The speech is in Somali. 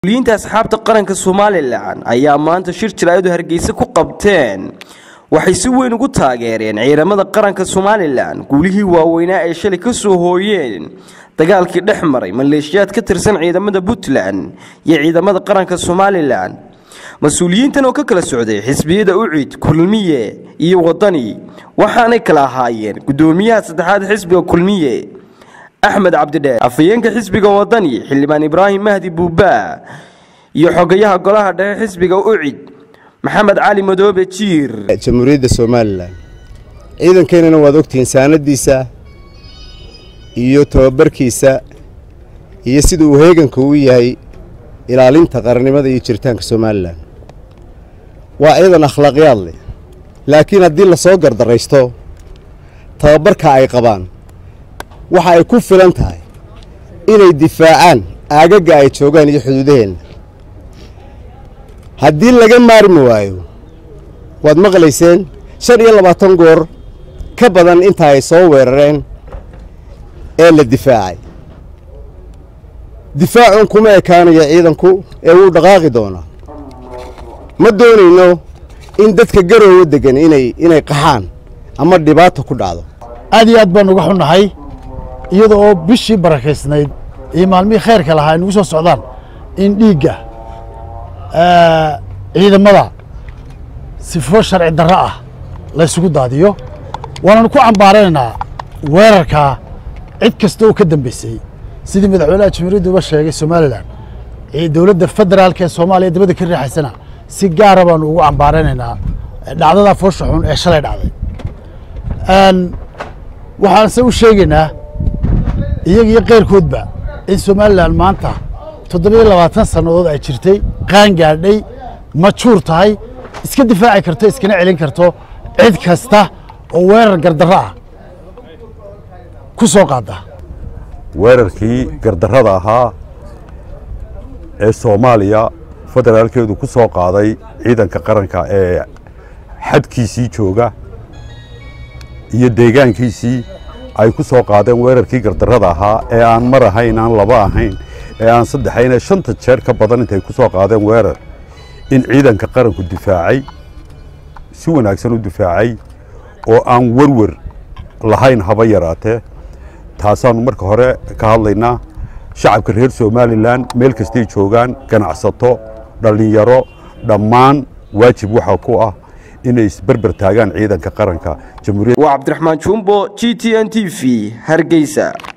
liinta asxaabta qaranka somalilan ayaa maanta shir jaraa'adu hargeysa ku qabteen waxay si weyn ugu taageereen ciidamada qaranka somalilan guulihii waaweynaa ay shalay ka soo hooyeen dagaalkii dhex maray maleeshiyaad ka tirsan ciidamada puntland iyo ciidamada qaranka somalilan mas-uuliyiintan oo ka kala socday xisbiyada ucid kulmiye iyo wadani waxaanay kala ahaayeen gudoomiyaha saddexaad xisbiga kulmiye axmed cabdidheer afhayeenka xisbiga wadani xildhibaan ibraahim mahdi buubaa iyo xogayaha golaha dhexe xisbiga ucid maxamed cali madoobe jiir jamhuuriyadda somalilan ciidankeenana waad ogtihiin saanadiisa iyo tababarkiisa iyo sida uu heeganka u yahay ilaalinta qarannimada iyo jiritaanka somalilan waa ciidan akhlaaqyaad leh laakiin haddii lasoo gardaraysto tababarka ay qabaan waxa ay ku filan tahay inay difaacaan aagagga ay joogaan iyo xuduudaheenna haddii laga maarmi waayo waad maqlayseen shan iyo labaatan goor ka badan inta ay soo weerareen ee la difaacay difaacun kuma ekaanaya ciidanku ee wuu dhaqaaqi doonaa ma doonayno in dadka garoowa deggan inay inay qaxaan ama dhibaato ku dhacdo aad iyo aad baan uga xunnahay iyada oo bishii barakaysnayd iyo maalmihii khayrka lahaa ay nagu soo socdaan in dhiigga ciidamada sifo sharci darro ah laysugu daadiyo waananu ku cambaaranaynaa weerarkaa cid kasta oo ka dambaysay sidii madaxweynaha jamhuuriyadda uga sheegay somalilan dowladda federaalka ee soomaaliya dabadda ka riixaysana si gaara baanu ugu cambaaranaynaa dhacdadaa foosha xun ee shalay dhacday waxaanse u sheegaynaa iyaga iyo keyrkoodba in somalilan maanta toddobiyo labaatan sannadood ay jirtay qaan gaadhay majuur tahay iska difaaci karto iskana celin karto cid kasta oo weerar gardarro ah ku soo qaada weerarkii gardarrada ahaa ee soomaaliya federaalkeedu ku soo qaaday ciidanka qaranka ee xadkiisii jooga iyo deegaankiisii ay ku soo qaadeen weerarkii gardarrada ahaa ee aan mar ahayn aan laba ahayn ee aan saddexayn ee shanta jeer ka badan intay ku soo qaadeen weerar in ciidanka qaranku difaacay si wanaagsan u difaacay oo aan werwer lahayn haba yaraatee taasaannu marka hore ka hadlaynaa shacabka reer somalilan meel kastay joogaan ganacsato dhallinyaro dhammaan waajib waxaa ku ah inay isberber taagaan ciidanka qaranka waa cabdiraxmaan jumbo g t n t v hargeysa